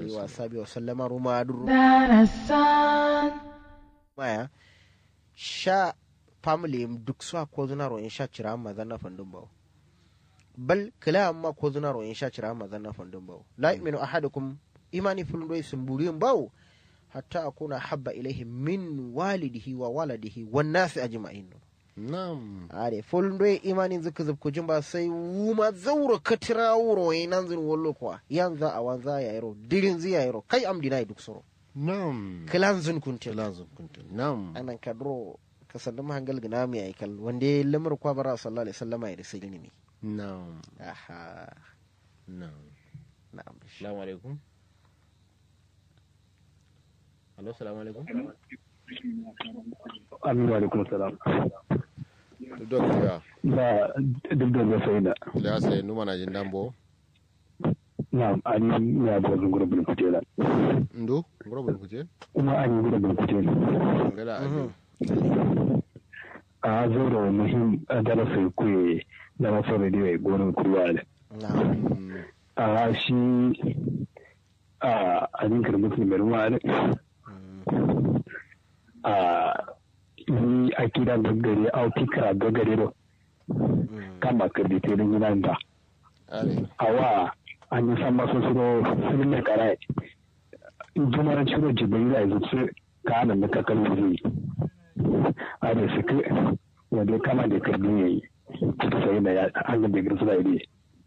alihi wa sahbihi wa sallama ruma duru maya sha family duk su ko zuna ro in sha cira amma zanna fandun bawo bal kila amma ko zuna ro in sha cira amma zanna fandun bawo la yu'minu ahadukum imani fulun doy sumburiyin bawo hatta akuna habba ilaihi min walidihi wa waladihi wan nasi ajma'in nam are fulun doy imani zuka zubku jumba sai wuma zauro katira wuro nan zin wollo kwa yanza a wanza ya yaro dirin ziya yaro kai am dinai duk soro nam kilan zun kuntil lazim kuntum nam anan kadro ka sandu mahangal gina mi ay kal wande lamar kwa bara sallallahu alaihi wasallama ya risai ni nam aha nam na'am assalamu alaikum Allo, assalamu alaikum. Aminu alaikum salam. Duk ya, Ba duk da zai da. ya sai numa na jin dambo. Na an ya bo zun gurbin kutela. Ndu, ngoro kuje. Kuma an yi gurbin kutela. Ngala abi. A zo da muhim darasa ku da masu rediyo gonin kurwa da. na'am A shi a ajinkar musulmi ruwa da. A yi akida gagare a fikira gagare da kama kardite da yinan da. Ale. awa an yi san masu suro sun da kara jumar ciro jibril a zuci ka nan da ka kalli zai a da su ke wanda ya kama da kardin yayi ta sai da ya an ga da girsu da ide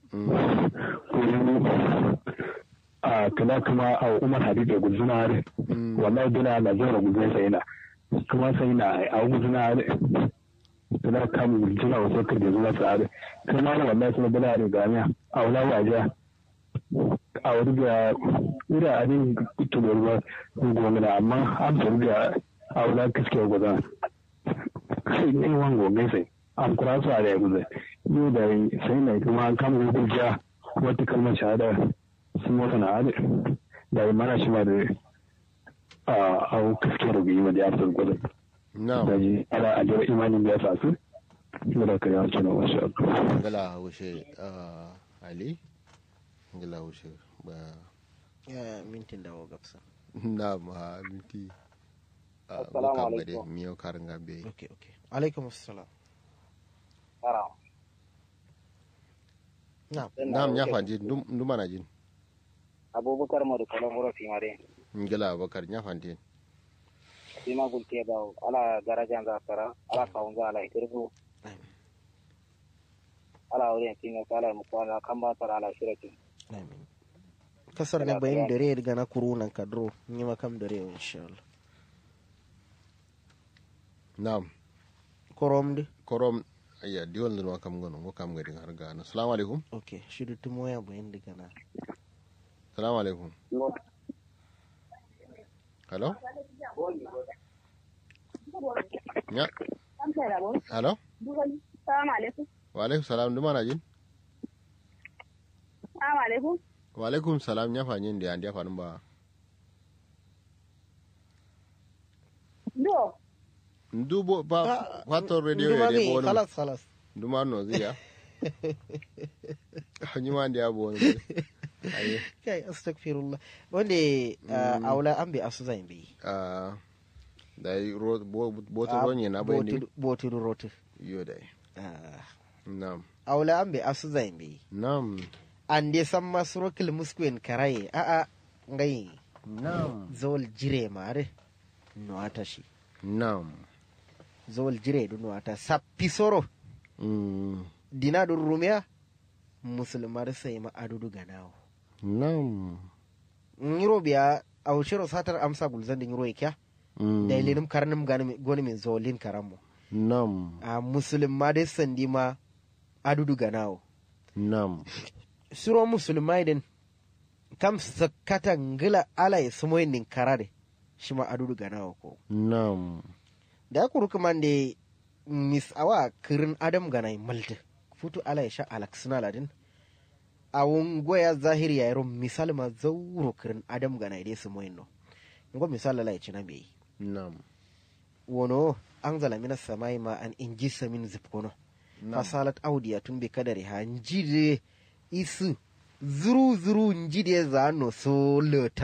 kuma a kula kuma a umar hadid da guzuna har wallahi dina na zara guzuna sai na kuma sai na a guzuna har suna kamun jina wasu kan da zuwa tsare kuma na wallahi suna bala da gamiya a wala waje a wuri da wuri a ne tubar ba gomina amma an faru da a wala kaske gwaza sai ne wan gogai sai an kura su a da ya guza yau da sai na kuma an kama hujja wata kalmar shahada sun wata na hada da yi mana shi ma da a kaske rubi wanda ya fi gwaza Nam. daji ana ajiyar imanin da ya sa su da ka yawa kina wasu abu. Ngala wushe ah, Ali. Ngala wushe ba. ya mintin da wa gabsa Nam ha minti. ah, Assalamu bukam gade, alaikum. Miyo karin gambe. okay okay alaikum assalam Tara. na'am Nam ya fanji nduma na jin. Abubakar Madu Kalamburo Fimare. Ngala bakar ya fanji. Fima Gulte Bawo. Ala Garajan Zakara. Ala Kawunza Ala Ikirfu. Ala Wurin Tinga Ala Mukwana Kamba Tara Ala Shirakin. amin kasar ne bayin dare daga na kurunan kadro ni makam dare insha Allah Nam. korom de Korom ayya diwan zunwa kam gono ngo kam gadi har gana. Assalamu alaikum. okay shiru tumo ya bayin daga na Assalamu alaikum. Hello? Ya. Hello? Salamu alaikum. Wa alaikum salam nduma na jin. Salamu alaikum. Wa alaikum salam ya fanyi da ya fanin ba. Do. Ndubo ba kwato radio ya Nduma dai mi, bo khalas khalas Nduma no ziya. Hanyi ma da ya bo wani. Aye. kai astaghfirullah wanda uh, aula an bi asu zan bi Ah da yi ro bo bo to ronye na bai ne. botu rotu Yo dai. Ah, Nam. aula an bi asu zan bi Nam. an dai san masrokil muskwen karaye a a ngai Nam. zawal jire mare nuwata shi Nam. zawal jire du nuwata sappi soro Mm. dina du rumiya musulmar sai ma adudu ganawo Nam. ngiro biya awshiro satar amsa gulzan din ngiro ikya Mm. da ilinum karnum gani goni min zawalin karamo Nam. a musulma dai sandi ma adudu ganawo Nam. suro musulmai din kam sakata ngila ala ya sumoyin din karade shi ma adudu ganawo ko Nam. da ya kuru kuma da mis awa kirin adam ganai malta futu ala ya sha alaksina ladin a wungoya zahiri ya yaro misali ma zauro kirin adam ganai dai sumoyin no ngo misali ala ya ci na bai Nam. wono an zala mina samai ma an inji samin zipkono fasalat audiya tun bi kadari ha njide isu zuru zuru njide za no so leta